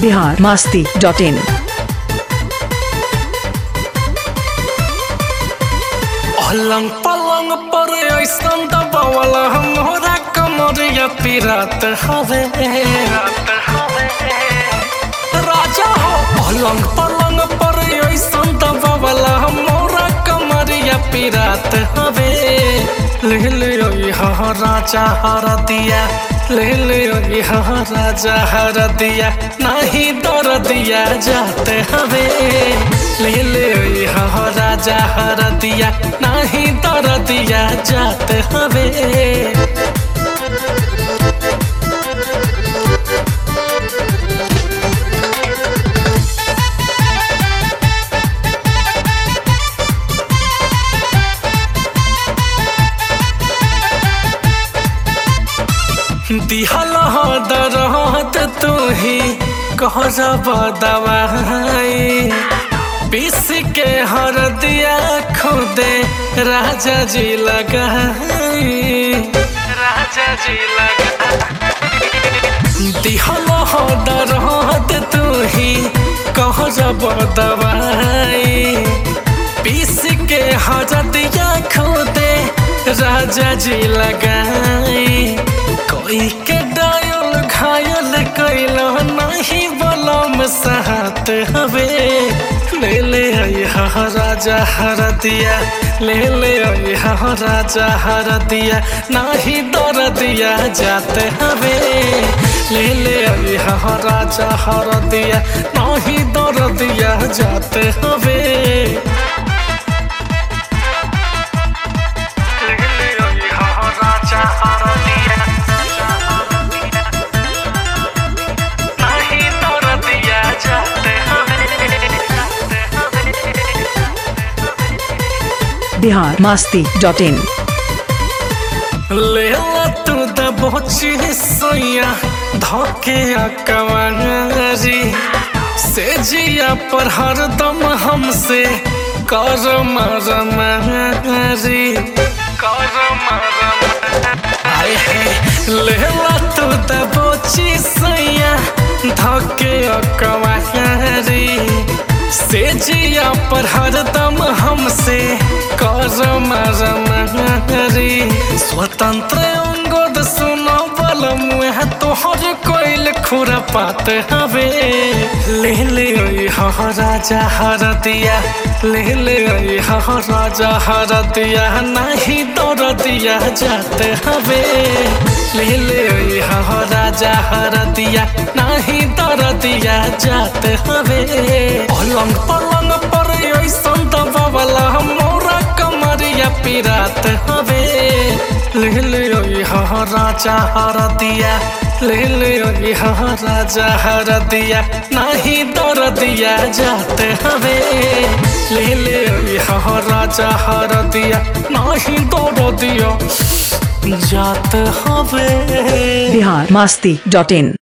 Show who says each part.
Speaker 1: Bihar Masti dot in
Speaker 2: पलंग पलंग पर ऐसन दबावला हमरा कमरिया पिरात हवे राजा हो पलंग पलंग पर ऐसन दबावला हमरा कमरिया पिरात हवे ले ले यहाँ राजा हर दिया ले ले यहाँ राजा हर दिया नहीं दर दिया जाते हवे ले ले यहाँ राजा हर दिया नहीं दर दिया जाते हवे दिहल हो दरहत तू ही कह जब दवाई पीस के हर दिया खुदे राजा जी लगाई राजा जी लगाई दिहल हो दरहत तू ही कह जब दवाई पीस के हर दिया खुदे राजा जी लगाई कोई के डायल घायल कैल नहीं बलम सहत हवे ले ले यहाँ राजा हर दिया ले ले यहाँ राजा हर दिया नहीं दर दिया जाते हवे ले ले यहाँ राजा हर दिया नहीं दर दिया जाते हवे राजा हर दिया नहीं दर दिया जाते
Speaker 1: बिहार मास्ती डॉट इन
Speaker 2: ले ला तू दबोची सोया धोके कवारी से जिया पर हरदम हमसे कर मर मारी कर मर आए है ले ला तू दबोची सोया धोके कवारी से जिया पर हरदम हमसे कर मर मारी स्वतंत्र अंगद सुनो बल मुह तोहर कोइल खुरा पात हवे ले ले यहाँ राजा हर दिया ले ले यहाँ राजा हर दिया नहीं दौड़ दिया जाते हवे ले ले यहाँ राजा हर दिया नहीं दौड़ दिया जाते हवे पलंग पलंग पर ऐसन दबावला मोरा कमरिया पिरात हवे ले ले यहाँ राजा हर दिया ले ले यहाँ राजा हर दिया नहीं दर दिया जाते हवे ले ले यहाँ राजा हर दिया नहीं दर दिया जाते हवे
Speaker 1: बिहार मास्ती डॉट इन